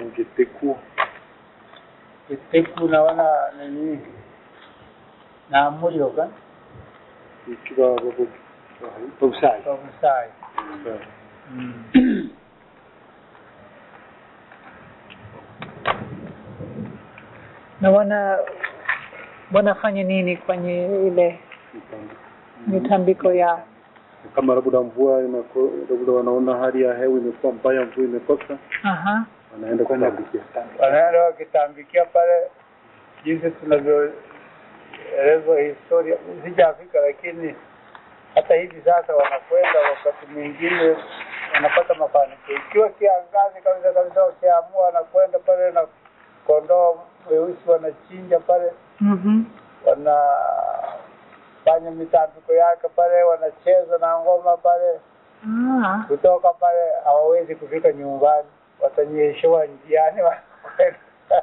Giteku. Giteku naona nini na Murioka Ikiwa babo Bobsai. Kabusai. Mm. na wana wanafanya nini kwenye ile mitambiko yao Kama labda mvua inako, labda wanaona hali ya hewa imekuwa mbaya, mvua imekosa, aha wanaenda kutambikia. Wanaenda wakitambikia pale jinsi tunavyoelezwa historia, sijafika lakini hata hivi sasa wanakwenda, wakati mwingine wanapata mafanikio. Ikiwa kiangazi kabisa kabisa, wakiamua wanakwenda pale na kondoo weusi wanachinja pale, mhm wanafanya mitambiko yake pale, wanacheza na ngoma pale. ah Kutoka pale hawawezi kufika nyumbani, watanyeshewa njiani wanakwenda.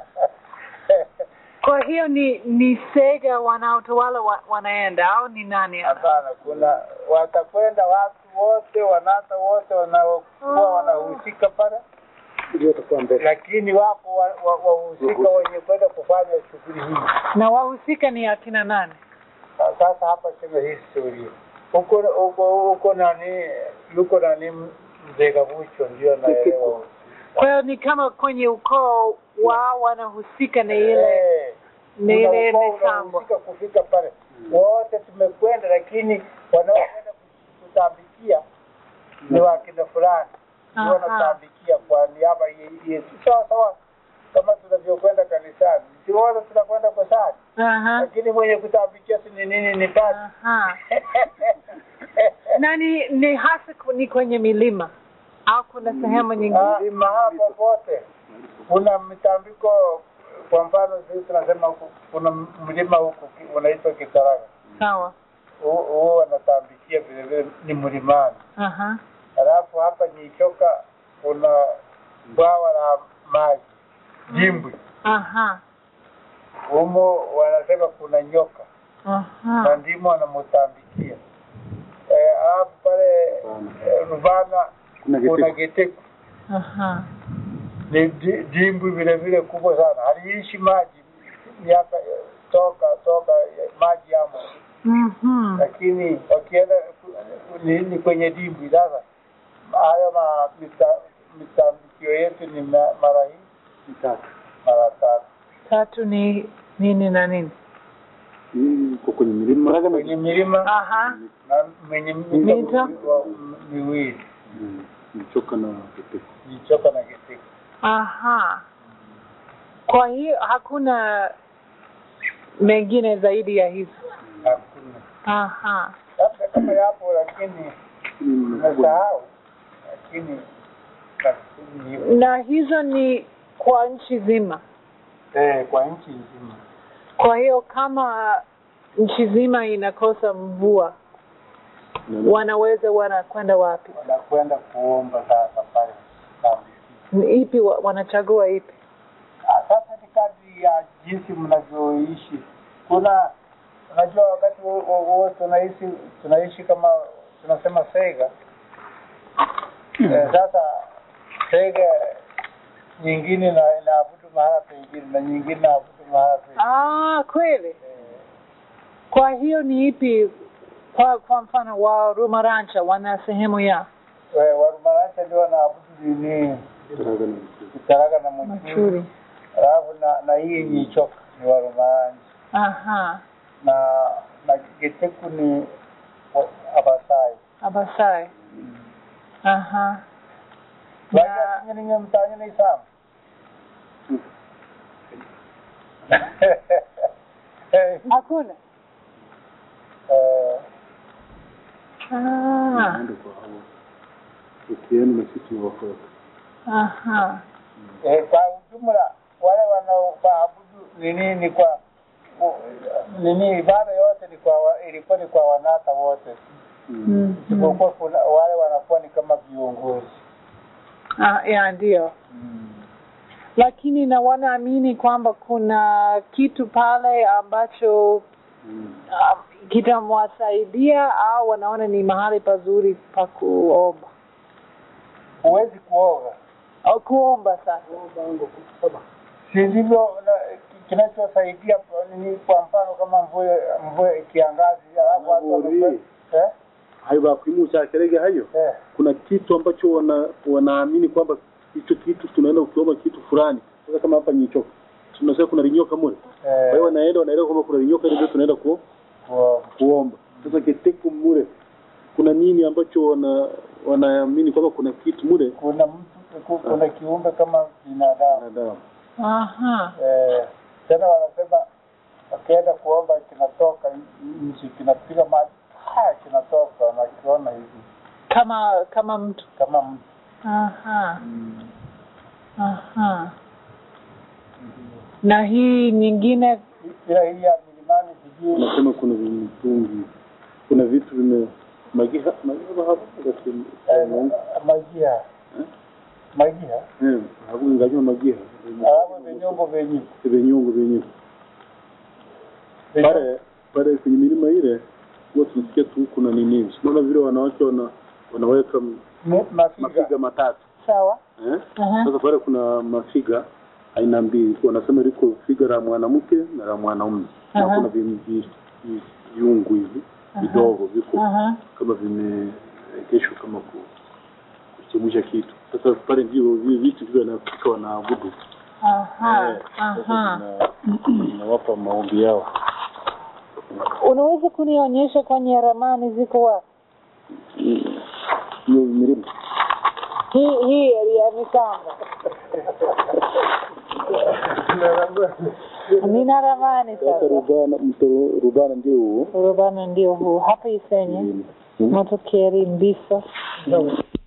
kwa hiyo ni ni sega wanaotawala wa, wanaenda au ni nani Hapana, kuna watakwenda watu wote, wanata wote wanaokuwa wanahusika pale, Ndio watakuwa mbele. lakini wako wahusika wa, wa wahusika wenye kwenda kufanya shughuli hii. na wahusika ni akina nani Sa- Sasa hapa sema historia huko huko huko nani yuko nani mzee Kabucho ndio naelewa kwa hiyo ni kama kwenye ukoo wao wanahusika na ile Eh, na ile unakuwa mitambo unahusika kufika pale wote tumekwenda, lakini wanaokwenda kutambikia ni wakina fulani ndio Aha. wanatambikia kwa niaba ya Yesu. Sawa sawa, kama tunavyokwenda kanisani, si wote tunakwenda kusali, aha lakini mwenye kutambikia si ni nini? Ni pasi aha na ni ni hasa ku- ni kwenye milima au kuna sehemu nyingine mahala popote kuna mitambiko. Kwa mfano sisi tunasema huku kuna mlima huku ki- unaitwa Kitaraga, sawa Hu- huo wanatambikia vile vile ni mlimani. aha Halafu hapa Nyichoka kuna bwawa la maji Jimbwi, aha humo wanasema kuna nyoka na aha ndimo wanamutambikia. Eh, Halafu pale eh, Ruvana Kuna kuna Giteku. Geteku aha ni di- dimbwi vile vile kubwa sana, haliishi maji miaka eh, toka toka eh, maji yamo, mhm lakini wakienda ku- ni, ni kwenye dimbwi. Sasa hayo ma mita- mitambikio yetu ni ma- mara hii Mitatu. mara tatu tatu ni nini na nini Hii iko kwenye milima. kwenye milima aha na mwenye Mito. mito wa- m- miwili Mm, Nichoka na Giteku. Jichoka na Giteku. aha kwa hiyo hakuna mengine zaidi ya hizo Hakuna aha labda kama yapo, lakini Mm, makubwa. nimesahau, lakini lakini hivyo. na hizo ni kwa nchi zima eh, kwa nchi nzima. kwa hiyo kama nchi zima inakosa mvua Na- wanaweza wanakwenda wapi wanakwenda kuomba sasa pale kambi. ni ipi wa- wanachagua ipi Ah, Sasa ni kadri ya jinsi mnavyoishi. Kuna unajua, wakati huo- huo huo tunaishi tunaishi kama tunasema sega eh, sasa sega nyingine na inaabudu mahala pengine na nyingine inaabudu mahala pengine ah kweli eh, kwa hiyo ni ipi kwa kwa mfano wa rumarancha wana sehemu ya eh, Warumarancha ndio wanaabudu nini Kitaraga na Giteku. Kitaraga na Machuri, machuri alafu na na hii Nyichoka ni Warumarancha aha na na Giteku ni wa- Abasai. abasai aha Basi na atinye ninye mtanye ni sam. hakuna Eh, ah Naenda kwa hao. Ukienda na sisi wafuata. aha eh, kwa ujumla wale wanaoabudu nini ni kwa u- nini ibada yote ni kwa wa- ilikuwa ni kwa wanata wote, mm. isipokuwa kuna wale wanakuwa ni kama viongozi ah, ya ndio lakini na wanaamini kwamba kuna kitu pale ambacho Mm. um, kitamwasaidia au wanaona ni mahali pazuri pa kuomba huwezi kuoga au kuomba sasa si ndivyo na- kinachosaidia ni kwa mfano kama mvua mvua kiangazi alafu watu Mvuri. wame- eh hayo bakwimusha kerege hayo eh kuna kitu ambacho wana wanaamini kwamba hicho kitu tunaenda ukiomba kitu fulani sasa kama hapa nyichoka tunasema kuna linyoka mule kwa hiyo eh wanaenda wanaelewa kwamba kuna linyoka ile ndio tunaenda ku, kwa- kuomba sasa kiteku mule kuna nini ambacho wana wanaamini kwamba kuna kitu mule kuna mtu ku- kuna kiumbe kama binadamu wanadamu aha eh tena wanasema wakienda kuomba kinatoka nchi kinapiga maji ah, kinatoka nakiona hivi kama kama mtu kama mtu aha aha na hii nyingine ila hii ya milimani sijui wanasema kuna vimitungi kuna vitu vime magiha magiha hapo kasi eh, magia Eh? magia eh hapo ngajua magiha alafu vinyongo vyenyewe vinyungu vyenyewe pale pale kwenye milima ile huwa tunasikia tu kuna nini unaona vile wanawake wana wanaweka m- Mi- mafiga mafiga matatu sawa eh? Aha. sasa pale kuna mafiga aina mbili wanasema liko figa la mwanamke na la mwanaume na Aha. kuna vi- vi- vi- viungu hivi vidogo viko aha kama vimeegeshwa kama ku kuchemsha kitu sasa pale ndio vile vitu vile wanafika wanaabudu aha Eh, sasa aha vina- vinawapa maombi yao unaweza kunionyesha kwenye ramani ziko wapi hiyo milima hii hii ya mitambo nina ramani sasa sasa rubana mto rubana ndio huo urubana ndio huu hapa isenye Mm. motokeri mbisa